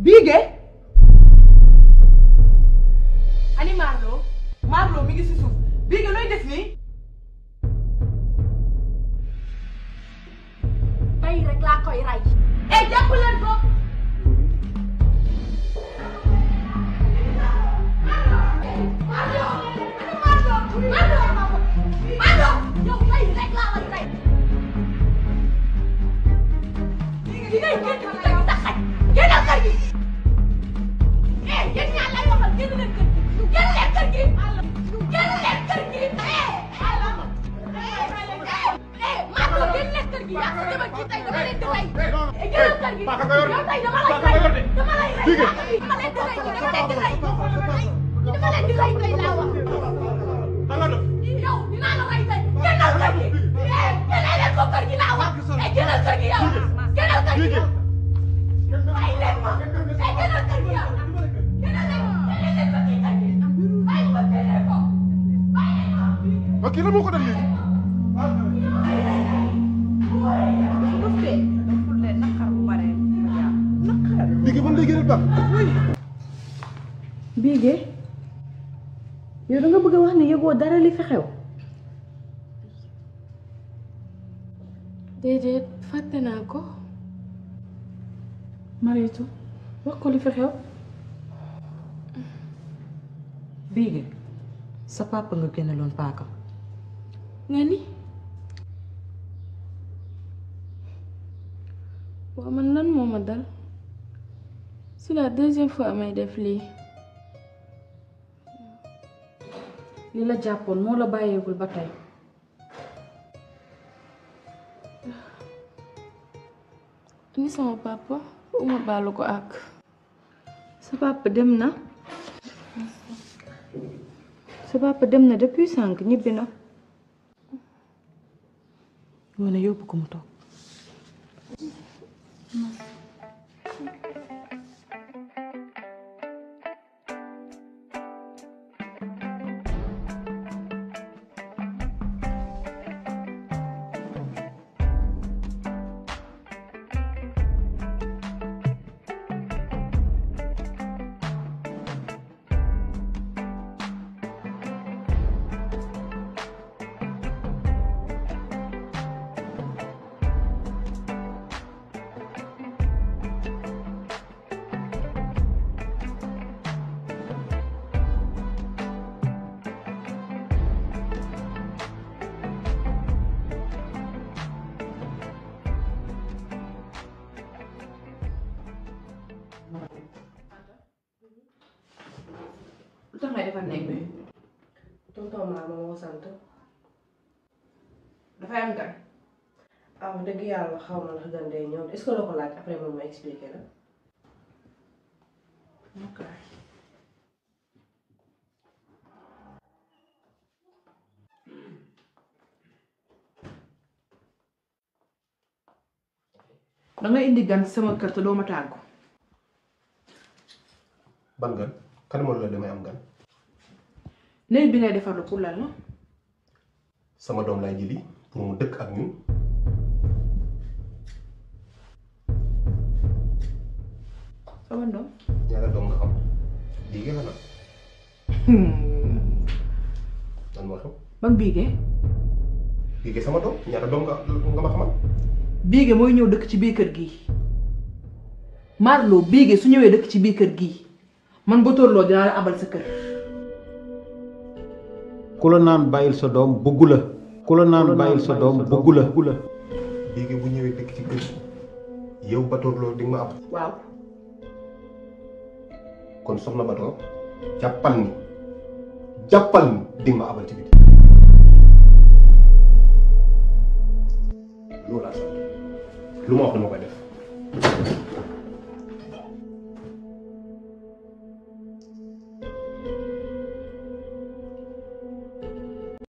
Biige ani Marlo Marlo mi ngi si suuf Biige looy def nii tey rek laa koy rey. eh jàpp leen ko yow tey rek laa lay rey. di ngay génn ci kër gi tax xaj génnal kër gi. eh yéen ñaar lay waxal génn leen kër gi. génn leen kër gi. génn leen kër gi. eh eh Marlo génn leen kër gi yaa ko demal kii tey dama leen di rey. eh génnal kër gi yow tey dama lay rey dama lay rey dama leen di rey dama leen di rey dama leen di rey tey laa wax. yow dinaa la rey tey génnal kër gi. eh génnal leen ko kër gi laa wax. eh génnal kër gi yow génnal kër gi yow. bàyyi leen ma eh génnal kër gi yow. génnal leen génnal leen ko kii kër gi. bàyyi ko génnal ko bàyyi leen ma. ok lan moo ko def léegi. Biige ban lay gën a baax. Biige yow da nga bëgg a wax ne yëgoo dara li fi xew déedéet fàtte naa ko Maritu wax ko li fi xew Biige sa papa nga génneloon paaka nga ni waaw man lan moo ma dal c'est la deuxième fois may def lii li la jàppoon moo la bàyyeegul ba tey ni sama papa uma baalu ko ak sa papa dem na sa papa dem na depuis sànq ñibbi na ngoone yóbbu ko mu toog lu tax ngay defar nekk bi tonton maa ma moo sant dafay am gan ah wax dëgg yàlla xaw ma ndax gan day ñëw est-ce que loo ko laaj après moom ma expliqué la. ok da nga indi gan sama kër te doo ma tàggu ban gan kan moo la damay am gan. néeg bi ngay defar pour lan la sama doom laay jëli pour mu dëkk ak ñun. sama doom ñaata doom nga xam. Biige la nag. lan moo xew. ban biige Biige sama doom ñaata doom nga nga ma xamal. biige mooy ñëw dëkk ci biir kër gi Marlo biige su ñëwee dëkk ci biir kër gi man ba tóorloo dinaa la abal sa kër ku la naan bàyyil sa doom bëggu la ku la naan bàyyil sa doom bëggu la Biige bu ñëwee dëkk ci kër yow Batoor loolu di nga ma ab. waaw kon soxna Batoor jàppal ni jàppal ni di nga ma abal ci biti. loolu laa sant lu ma wax dama koy def.